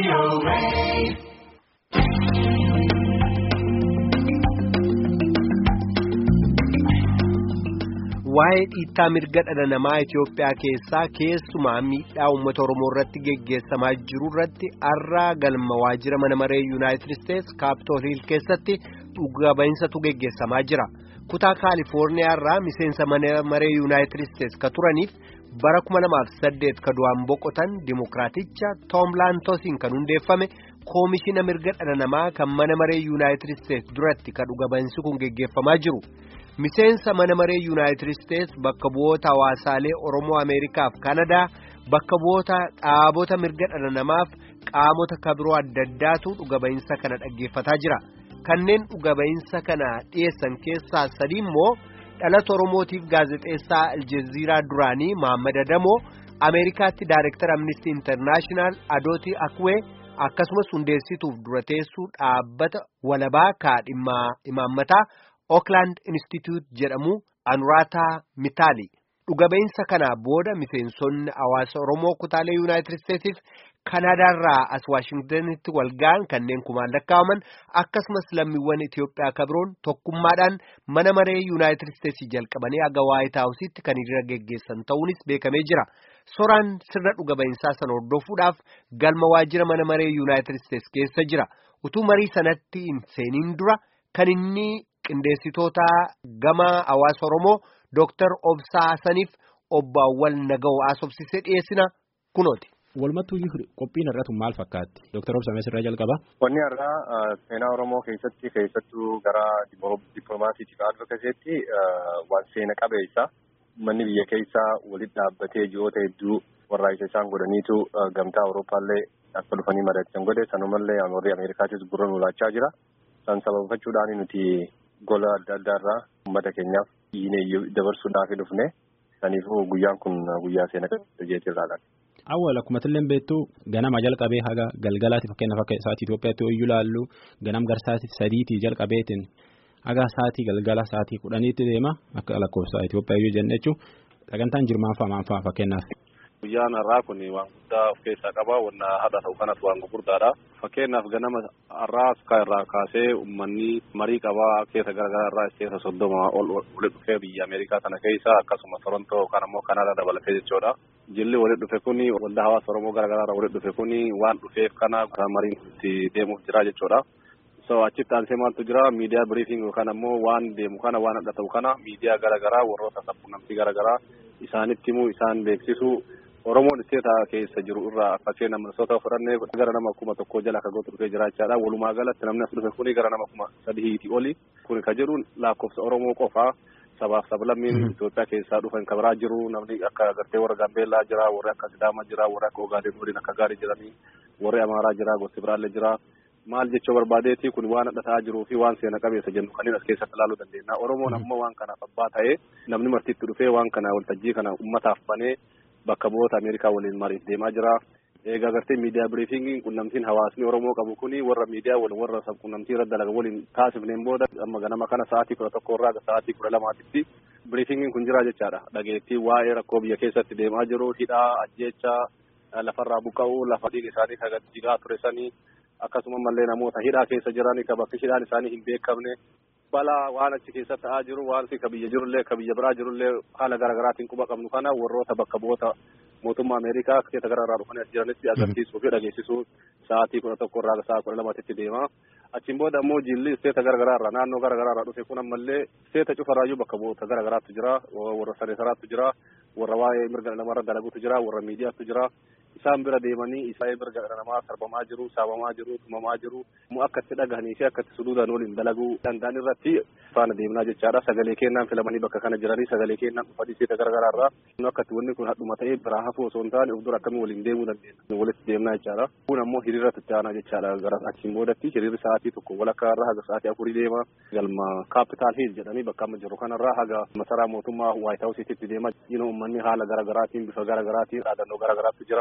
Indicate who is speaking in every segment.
Speaker 1: Waa'ee dhiittaa mirga dhala namaa Itoophiyaa keessaa keessumaa miidhaa uummata Oromoo irratti geggeessamaa jiru irratti har'a galma waajjira mana maree Yuunaayitid Isteets Kaapitool Hiil keessatti dhuga ba'insatu geggeessamaa jira. Kutaa Kaalifoorniyaa irraa miseensa mana maree Yuunaayitid Isteets ka turaniif bara 2008 ka du'aan boqotan Dimookiraaticha Toom Laantosiin kan hundeeffame koomishina mirga dhala namaa kan mana maree Yuunaayitid Isteets duratti ka dhuga ba'insi kun geggeeffamaa jiru. Miseensa mana maree Yuunaayitid Isteets bakka bu'oota hawaasaalee Oromoo Ameerikaaf Kanadaa bakka bu'oota dhaabota mirga dhala namaaf qaamota kabiroo adda addaatu dhuga ba'insa kana dhaggeeffataa jira. Kanneen dhuga ba'insa kana dhiyeessan keessaa sadi immoo dhalata Oromootiif gaazexeessaa Aljeeziraa duraanii Mohaammed Adamoo Ameerikaatti Daayireektar Amnistii Intarnaashinaal Adooti Akwee akkasumas hundeessituuf dura teessuu dhaabbata walabaa kaadhimmaa imaammataa. Oakland Institute jedhamu Anuraataa Mitaali dhuga ba'insa kanaa booda miseensonni hawaasa Oromoo kutaalee Yuunaayitid Isteetsiif Kanaadaarraa as Waashingtanitti walga'an kanneen kumaan lakkaa'aman akkasumas lammiiwwan Itoophiyaa kabiroon tokkummaadhaan mana maree Yuunaayitid Isteetsii jalqabanii haga Waayit Haawusitti kan hiriira geggeessan ta'uunis beekamee jira. Soraan sirna dhuga ba'insaa sana hordofuudhaaf galma waajjira mana maree Yuunaayitid Isteets keessa jira. Utuu marii sanatti hin seeniin dura kan inni. Qindeessitoota gama hawaasa Oromoo Dooktar Obsaa Hasaniif obbo Awwal Naga'oo haasofsiisee dhiyeessina kunooti.
Speaker 2: Walumattuu qophiin har'atu maal fakkaatti? Dooktar Obsaa Meesirraa jalqaba.
Speaker 3: Wanni har'aa seenaa Oromoo keessatti keessattuu gara dippiloomaasiitiif advokaasiitti waan seena qabeessa manni biyya keessaa walitti dhaabbatee ji'oota hedduu warra isa isaan godhaniitu gamtaa Awurooppaallee akka dhufanii mari'atan godhe sanumallee warri Ameerikaatis gurra nuulaachaa jira. San sababafachuudhaan nuti. gola adda addaarraa uummata keenyaaf dhiinee dabarsuudhaaf dhufne saniifuu guyyaan kun guyyaa seena qabeessa
Speaker 2: Awwaal akkuma illee beektu ganama jalqabee haga galgalaatti fakkeenyaaf akka sa'aatii Itoophiyaatti yoo ilaallu ganam gara sa'aatii sadiitii jalqabeetiin haga sa'aatii galgala sa'aatii kudhaniitti deema akka lakkoofsa Itoophiyaa yoo jenne jechuun sagantaan jirmaanfaa maanfaa fakkeenyaaf.
Speaker 4: Guyyaan har'aa kun waan guddaa of keessaa qaba. Wanna haadha ta'u kanas waan gurguddaadha. Fakkeenyaaf ganama har'aa sukaa irraa kaasee uummanni marii qabaa keessa garaagaraa irraa keessa soddoma ol walitti dhufee biyya Ameerikaa sana keessa akkasuma Torontoo yookaan ammoo Kanaadaa dabalatee jechuudha. Jilli walitti dhufe kuni waldaa hawaasa Oromoo garaagaraa irraa walitti dhufe kuni waan dhufeef kana mariin itti deemuuf jira jechuudha. So achitti aansee maaltu jira miidiyaa biriifiing yookaan ammoo waan deemu kana waan adda ta'u kana miidiyaa garaagaraa warroota sabquunnamtii garaagaraa isaanitti himuu isaan beeksisu. Oromoon isteeta keessa jiru irraa fakkeenya Minnesota fudhannee gara nama kuma tokko jala akka gootu dhufee jiraachaadha. Walumaa galatti namni as dhufe kuni gara nama kuma sadiitii oli. Kuni ka jedhu lakkoofsa Oromoo qofaa sabaaf sablammiin Itoophiyaa keessaa dhufan kan biraa jiru. Namni akka gartee warra Gambeellaa jira, warri akka Sidaamaa jira, warri akka Ogaaden waliin akka gaarii jiranii, warri Amaaraa jira, gosti biraallee jira. Maal jechuu barbaadeeti kun waan adda ta'aa jiruu fi waan seena qabeessa jennu kanneen as keessatti ilaaluu dandeenya. Oromoon ammoo waan kanaaf abbaa ta'ee namni martiitti dhufee waan kana waltajjii kana uummataaf banee Bakka bu'oota Ameerikaa waliin mariif deemaa jira. Egaa agartee miidiyaa biriifingiin qunnamtiin hawaasni Oromoo qabu kuni warra miidiyaa waliin warra qunnamtii irra dalaga waliin taasifneen booda amma ganama kana sa'aatii kudha tokko irraa sa'aatii kudha lamaatitti biriifingiin kun jira jechaadha. Dhageettii waa'ee rakkoo biyya keessatti deemaa jiru hidhaa ajjeechaa lafarraa buqqa'uu lafa dhiiga isaanii kan jigaa ture sanii akkasuma mallee namoota hidhaa keessa jiranii kan bakki hidhaan isaanii hin beekamne balaa waan achi keessa ta'aa jiru waan ka biyya jirullee ka biyya biraa jirullee haala garaagaraatiin quba qabnu kana warroota bakka bu'oota mootummaa Ameerikaa keessa garaagaraa dhufanii as jiranitti agarsiisuu fi dhageessisuu sa'aatii kudha tokko irraa sa'a kudha lamatitti deema. Achiin booda ammoo jilli isteeta garaagaraa irraa naannoo garaagaraa irraa dhufe kun ammallee isteeta cufarraayyuu bakka bu'oota garaagaraatu jira warra saneesaraatu jira warra waa'ee mirga namarra dalagutu jira warra miidiyaatu jira. Isaan bira deemanii isaan mirga dhala namaa sarbamaa jiru, saabamaa jiru, tumamaa jiru. Immoo akka itti dhagahanii fi akka itti suluudhaan waliin dalaguu danda'an irratti faana deemnaa jechaadha. Sagalee kennaan filamanii bakka kana jiranii sagalee kennaan dhufanii seeta garaagaraa irraa akka itti wanni kun hadhuma ta'ee biraa hafuu osoo hin taane of dura akkamii waliin deemuu dandeenya. Walitti deemnaa jechaadha. Kun ammoo hiriira itti aanaa jechaadha. Gara achiin boodatti hiriirri sa'aatii tokko walakkaa irraa haga sa'aatii afurii deema. Galma kaapitaal hiil jedhanii bakka amma jiru kanarraa haga masaraa mootummaa waayit haawusiitti deema. Uummanni haala garaagaraatiin bifa garaagaraatiin dhaadannoo garaagaraatu jira.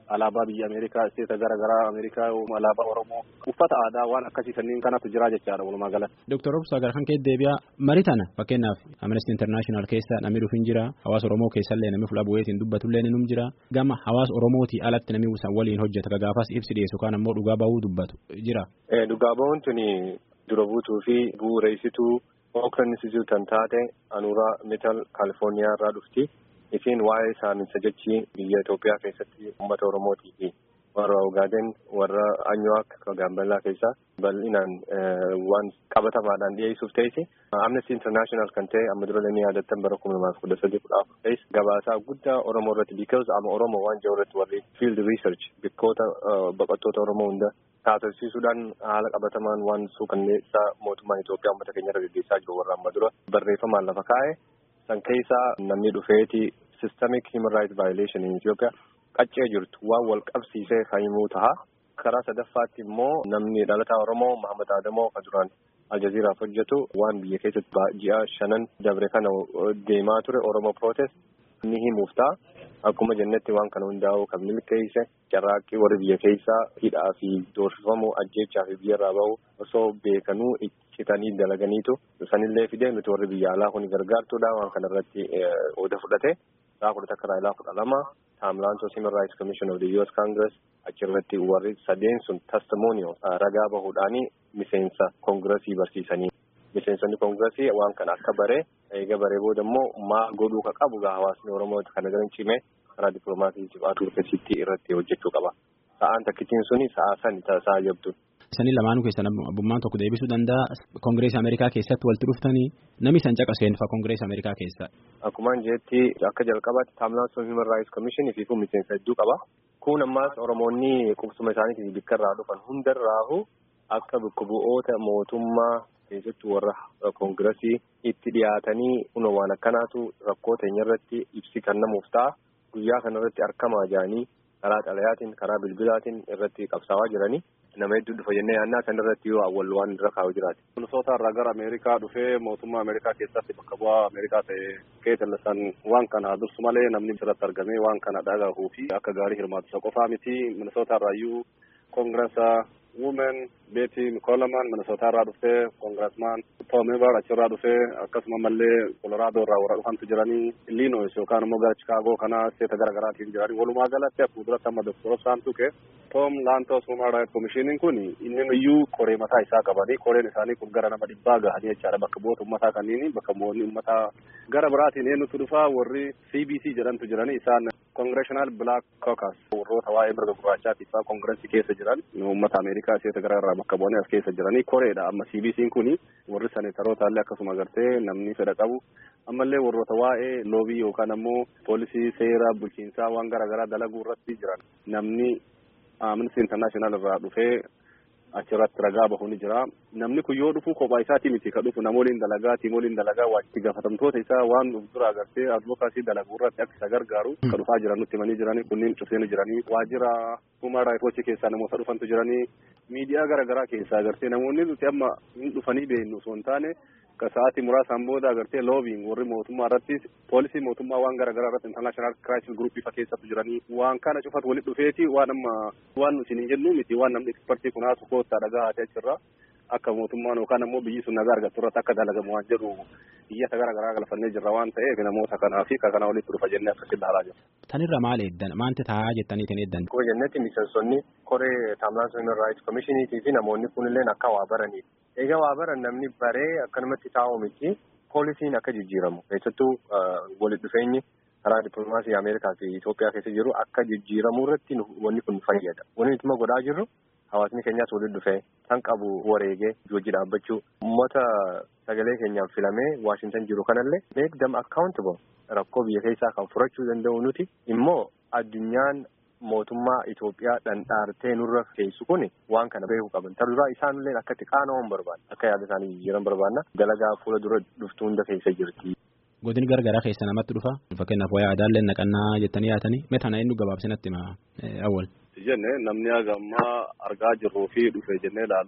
Speaker 4: alaabaa biyya Ameerikaa isteeta gara garaa Ameerikaa alaabaa Oromoo uffata aadaa waan akkasii kanneen kanatu jira jechaadha walumaa galatti.
Speaker 2: Dooktar Obsa gara kan kee deebi'a marii tana fakkeenyaaf Amnesty International keessa namni dhufin jira hawaasa Oromoo keessallee namni fuula bu'eetiin dubbatullee ni jira gama hawaasa Oromootii alatti namni isaan waliin hojjeta gaafas ibsi dhiyeessu kaan ammoo dhugaa bahuu dubbatu jira.
Speaker 3: Dhugaa bahuun tuni dura buutuu fi bu'uureessituu Oakland Institute kan taate Anuuraa Metal Kaalifoorniyaa irraa dhufti. Isiin waa'ee saaminsa jechi biyya Itoophiyaa keessatti uummata Oromootii fi warra Ogaaden warra Anyuwaak Gaambellaa keessaa bal'inaan waan qabatamaadhaan dhiyeessuuf ta'isi. Amnesty International kan ta'e amma dura ni yaadattan bara kuma lamaaf kudha sadii kudha afur ta'is gabaasaa guddaa Oromoo irratti because ama Oromoo waan jiru irratti warri field research bikkoota baqattoota Oromoo hunda taasisuudhaan haala qabatamaan waan suukanneessaa mootummaan Itoophiyaa uummata keenya irra gaggeessaa jiru warra amma dura barreeffamaan lafa kaa'e. san keessaa namni dhufeeti systemic human rights violation in Ethiopia qaccee jirtu waan wal qabsiisee fayyimuu taha. Karaa sadaffaatti immoo namni dhalataa Oromoo Mahamad Adamoo kan duraan Aljazeeraaf hojjetu waan biyya keessatti ji'a shanan dabre kana deemaa ture Oromoo protest ni himuuf ta'a. Akkuma jennetti waan kana hundaa'u kan milkeesse carraaqqii warri biyya keessaa hidhaa fi doorsifamuu ajjeechaa fi biyyarraa bahu osoo beekanuu citanii dalaganiitu sanillee fidee nuti warri biyya alaa kun gargaartuudha waan kana irratti oda fudhate saa kudha takka raayilaa kudha lama taamlaantos human rights commission of the US congress achirratti warri sadeen sun testimonial ragaa bahuudhaanii miseensa koongirasii barsiisanii miseensonni koongirasii waan kana akka bare eega baree booda immoo maal godhuu ka qabu gaa hawaasni oromoo kana garan cimee karaa dippiloomaasii cibaatuu keessatti irratti hojjechuu qaba sa'aan takkitiin suni sa'aa sani taasisaa jabdu.
Speaker 2: Isanii lamaanuu keessan abbummaan tokko deebisuu danda'a. Koongireesii Ameerikaa keessatti walitti dhuftanii namni san caqaseen fa Koongireesii Ameerikaa keessa.
Speaker 3: Akkumaan jeetti akka jalqabaatti Taamlaansoon Human Rights Commission fi kun miseensa hedduu qaba. Kun ammaas Oromoonni qubsuma isaaniitiin bikka irraa dhufan hundarraahu akka bakka bu'oota mootummaa keessattuu warra Koongireesii itti dhiyaatanii kunoo waan akkanaatu rakkoo teenya irratti ibsi kennamuuf ta'a. Guyyaa kanarratti argamaa jiranii karaa xalayaatiin karaa bilbilaatiin irratti qabsaawaa jiranii. nama hedduu dhufa jennee yaannaa kan irratti yoo awwal waan irra kaa'u jiraate.
Speaker 4: Minisootaa irraa gara Ameerikaa dhufee mootummaa Ameerikaa keessatti bakka bu'aa Ameerikaa ta'e keetallisan waan kana dursu malee namni irratti argamee waan kana dhagahuu fi akka gaarii hirmaatu isa qofaa miti Minisootaa irraayyuu koongirasa Women Beeti Mikolaman Minisootaa irraa dhufee koongirasmaan Tom Ebar achirraa dhufee akkasuma mallee Koloraadoo irraa warra dhufantu jiranii Illinois yookaan immoo gara Chicaagoo kana seeta gara garaatiin jiranii walumaa galatti akkuma duratti amma Dr. Obsaan tuqe Tom Lantos Human Rights Commission kun inni iyyuu koree mataa isaa qabanii koreen isaanii kun gara nama dhibbaa gahanii jechaadha bakka bu'oota uummataa kanneen bakka bu'oonni uummataa gara biraatiin eenyutu dhufaa warri CBC jedhantu jiranii isaan Congressional Black Caucus warroota waa'ee mirga gurraachaatiif koongireesii keessa jiran uummata Ameerikaa seeta gara irraa bakka bu'anii as keessa jiranii koreedha amma CBC'n kun warri seneetaroota illee akkasuma gartee namni fedha qabu ammallee warroota waa'ee loobii yookaan ammoo poolisii seera bulchiinsaa waan garaagaraa dalaguu irratti jiran namni Amnesty International irraa dhufee achirratti ragaa bahu ni jira. Namni kun yoo dhufu kophaa isaatii miti ka dhufu namooliin dalagaa tiimooliin dalagaa waajjirri gaafatamtoota isaa waan of dura agartee advokaasii dalaguu irratti akka isa gargaaru ka dhufaa jiran nutti himanii jiranii kunniin cufee ni jiranii waajjira human rights watch keessaa namoota dhufantu jiranii miidiyaa garaagaraa keessaa agartee namoonni nuti amma hin dhufanii beeknu osoo hin taane ka sa'aatii muraasaan booda agartee loobiin warri mootummaa irratti poolisii mootummaa waan garaagaraa irratti international crisis group ifa keessatti jiranii waan kana cufatu walitti dhufeeti waan amma waan nuti hin jennu miti waan namni ekspertii kun haasu koottaa dhagaa haatee achirra akka mootummaan yookaan ammoo biyyi sun nagaa argattu irratti akka dalagamu waan jedhu biyyata garaagaraa galfannee jirra waan ta'eef namoota kanaa fi ka kana walitti dhufa jennee akkasitti ilaalaa jirra.
Speaker 2: Tanirra maal eeddan maanti taa'aa jettaniitiin eeddan.
Speaker 3: Akkuma jennetti miseensonni koree Taamlaan Human Rights Commissioniitii fi namoonni kunillee akka waa baraniif. Egaa waa baran namni baree akkanumatti taa'u miti poolisiin akka jijjiiramu keessattuu walitti dhufeenyi karaa dippiloomaasii Ameerikaa fi Itoophiyaa keessa jiru akka jijjiiramu irratti wanni kun fayyada. Wanni nuti immoo godhaa jirru hawaasni keenyaas walitti dhufee kan qabu wareegee hojii dhaabbachuu uummata sagalee keenyaan filamee Waashintan jiru kanallee make them accountable rakkoo biyya keessaa kan furachuu danda'u nuti immoo addunyaan mootummaa Itoophiyaa dhandhaartee nurra keessu kun waan kana beekuu qaban. Taruraa isaanillee akka itti qaana'uun barbaada. Akka yaada isaanii jijjiiran barbaadna. Dalagaa fuula dura dhuftu hunda keessa jirti.
Speaker 2: Godin gargaraa keessa namatti dhufa. Fakkeenyaaf wayaa aadaallee naqannaa jettanii yaatanii meetana inni gabaabsinatti ma awwal.
Speaker 4: Jenne namni haga ammaa argaa jirruu fi dhufe jennee ilaallu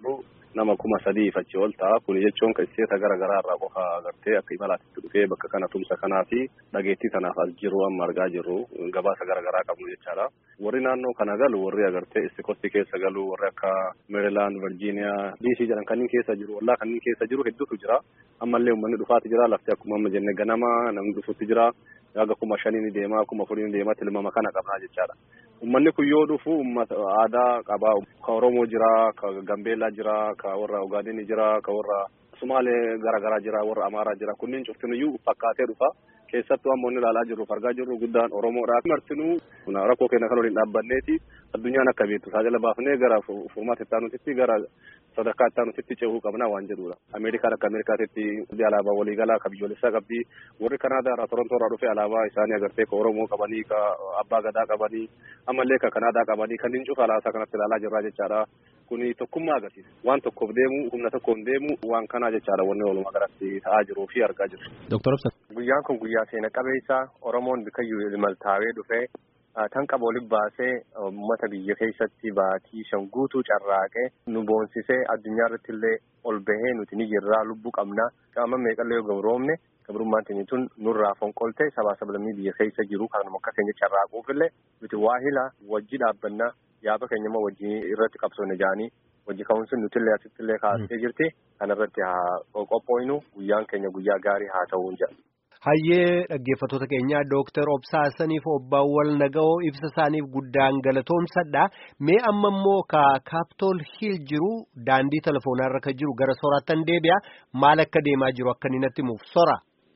Speaker 4: nama kuma sadii fachi ol ta'a kun jechuun kan isteeta gara garaa irraa qofa agartee akka imalaatti dhufee bakka kana tumsa kanaa fi dhageettii tanaaf as jiru amma argaa jirru gabaasa gara garaa qabnu jechaadha. Warri naannoo kana galu warri agartee istikootti keessa galu warri akka Meerilaand, Virgiiniyaa, DC jedhan kanneen keessa jiru wallaa kanneen keessa jiru hedduutu jira. Ammallee uummanni dhufaati jira lafti akkuma amma jenne ganama namni dhufuutti jira. Yaga kuma shanii ni deemaa kuma afurii ni deemaa tilmaama kana qabnaa jechaadha. Uummanni kun yoo dhufu uummata aadaa qabaa. Ka Oromoo jira, ka Gambeellaa jira, ka warra Ugaadini jira, ka warra Sumaalee garaagaraa jira, warra Amaaraa jira. Kunniin cuftinuyyuu fakkaatee dhufa. Keessattuu amma inni ilaalaa jirru argaa jirru guddaan Oromoodha. Martinuu rakkoo keenya kan waliin dhaabbanneeti addunyaan akka beektu tajaajila baafnee gara furmaata itti aanutitti gara sadarkaa itti aanutitti ceehuu qabna waan jedhudha. Ameerikaan akka Ameerikaatitti alaabaa waliigalaa ka biyyoolessaa qabdi. Warri Kanaadaa irraa Torontoo irraa dhufe alaabaa isaanii agartee ka Oromoo qabanii ka Abbaa Gadaa qabanii ammallee ka Kanaadaa qabanii kanneen cufa alaasaa kanatti ilaalaa jirra jechaadha. Kuni tokkummaa agarsiisa. Waan tokkoof deemu humna tokkoon deemu waan kanaa jechaadha wanni walumaa galatti ta'aa jiruu fi argaa jirru.
Speaker 3: Guyyaan kun guyyaa seena qabeessa Oromoon bikayyuu maltaawee dhufee tan qaba olii baasee uummata biyya keessatti baatii shan guutuu carraaqee nu boonsisee addunyaa irratti illee ol bahee nuti ni jirraa lubbuu qabna qaama meeqallee yoo gabroomne gabrummaan keenya tun nurraa fonqolte sabaa sablammii biyya keessa jiru kanuma akka keenya carraaquuf illee nuti waahila wajji dhaabbannaa yaaba keenya immoo wajji irratti qabsoone jaanii wajji ka'umsi nuti illee asitti illee kaasee jirti kanarratti haa qophooynu guyyaan keenya guyyaa gaarii haa ta'uun jedha.
Speaker 1: Hayyee dhaggeeffattoota keenyaa Dooktar Obsaasaniif Obbaawwal Naga'oo ibsa isaaniif guddaan galatoomsadha. Mee amma immoo ka Kaapitool Hiil jiru daandii telefoonarra ka jiru gara soraattan deebi'a. Maal akka deemaa jiru akka inni natti himuuf sora.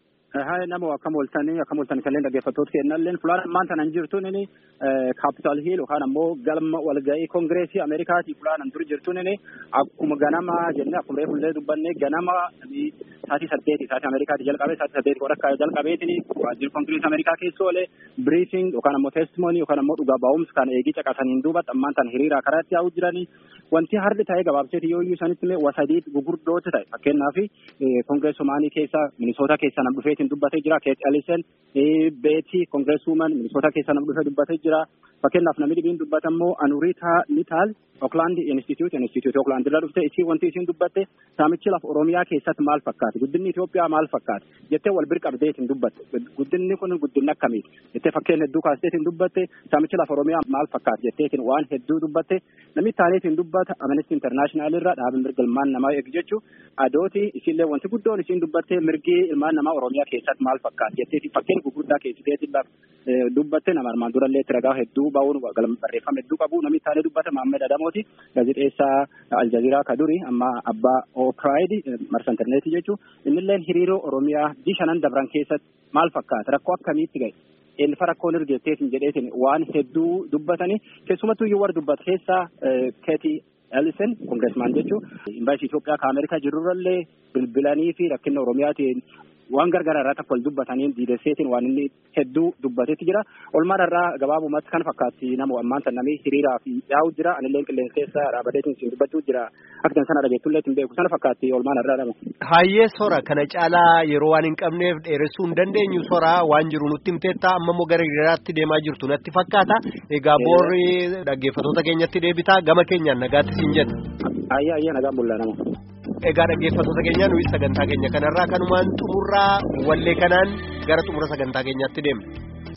Speaker 5: Haa nama akkam ooltanii akkam ooltanii kanneen dhaggeeffattoota kennalleen fulaan ammaan tanan jirtuun inni Kaapitool Hiil yookaan ammoo galma walga'ii Kongireesii Ameerikaatii fulaan dur jirtuun inni akkuma ganama jennee akkuma reefullee dubbanne ganama sa'aatii saddeeti sa'aatii Ameerikaatii jalqabee sa'aatii saddeeti qoda akka jalqabeetiin waajjirri Kongireesii Ameerikaa keessa oolee biriifing yookaan ammoo teestimoonii yookaan ammoo dhugaa ba'umsa kan eegii caqasaniin duuba ammaan tan hiriiraa karaatti yaa'u jiranii wanti hardi ta'ee gabaabseeti yoo iyyuu sanitti illee wasadiit gugurdooti ta'e fakkeenyaaf Kongireesumaanii keessa Minisoota keessa nam dhufeetiin dubbatee jira Keet Elisen Beeti Kongireesuuman Minisoota keessa nam dhufee dubbatee jira fakkeenyaaf namni dhibiin dubbatammoo Anuriitaa Nitaal Ookland Institute Institute Ookland irra dhufte isii wanti isiin dubbatte saamichi lafa Oromiyaa keessatti maal fakkaate guddinni Itoophiyaa maal fakkaate jettee wal bir qabdeetiin dubbatte guddinni kun guddinni akkamiiti jettee fakkeen hedduu kaasteetiin dubbatte saamichi lafa Oromiyaa maal fakkaate jetteetiin waan hedduu dubbatte namni taaneetiin dubbata Amnesty International irra dhaabin mirga ilmaan namaa eegu jechuu adooti isiillee wanti guddoon isiin dubbatte mirgi ilmaan namaa Oromiyaa keessatti maal fakkaate jetteetiin fakkeen gurguddaa keessiteetiin dubbatte nama armaan durallee itti ragaa hedduu ba'uun barreeffama hedduu qabu namni taanee dubbata Maammed Adamooti gaazexeessaa Aljaziiraa Kaduri amma abbaa Oopiraayid marsa intarneetii jechuun innilleen hiriiroo Oromiyaa bishanan dabran keessatti maal fakkaata rakkoo akkamiitti gahe eenyufa rakkoon ergeetteetiin jedheetiin waan hedduu dubbatanii keessumattuu yoo warra dubbata keessaa Keeti Ellison kongireesmaan jechuun imbaasii Itoophiyaa ka Ameerikaa jirurrallee bilbilanii fi rakkina Oromiyaatiin waan gargaraa irraa tokko wal dubbatanii diidesseetiin waan inni hedduu dubbatetti jira. Olmaan irraa gabaabumatti kan fakkaatti nama ammaan tan namni hiriiraa fi yaa'u jira. Anillee qilleensa keessa dhaabateetiin siin dubbachuu jira. Akka tan sana dhageettullee hin beeku sana fakkaatti olmaan irraa dhama.
Speaker 1: Hayyee sora kana caalaa yeroo waan hin qabneef dheeressuu hin dandeenyu sora waan jiru nutti himteetta amma immoo gara hiriiraatti deemaa jirtu natti fakkaata. Egaa boorri dhaggeeffattoota keenyatti deebitaa gama keenyaan nagaatti siin jedha.
Speaker 5: Ayyaa ayyaa nagaan bullaa nama.
Speaker 1: Egaa dhaggeeffattoota keenya nuyi sagantaa keenya kanarraa kanumaan xumurraa wallee kanaan gara xumura sagantaa keenyaatti deemna.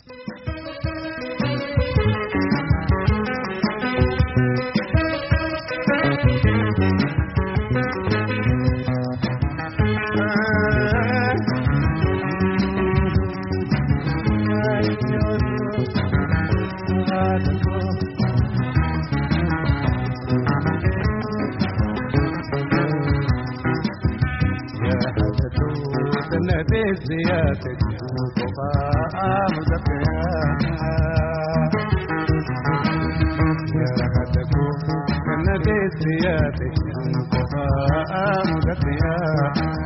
Speaker 6: زيادة وفاء مزكيا يا رحتكم جنة زيادة وفاء مزكيا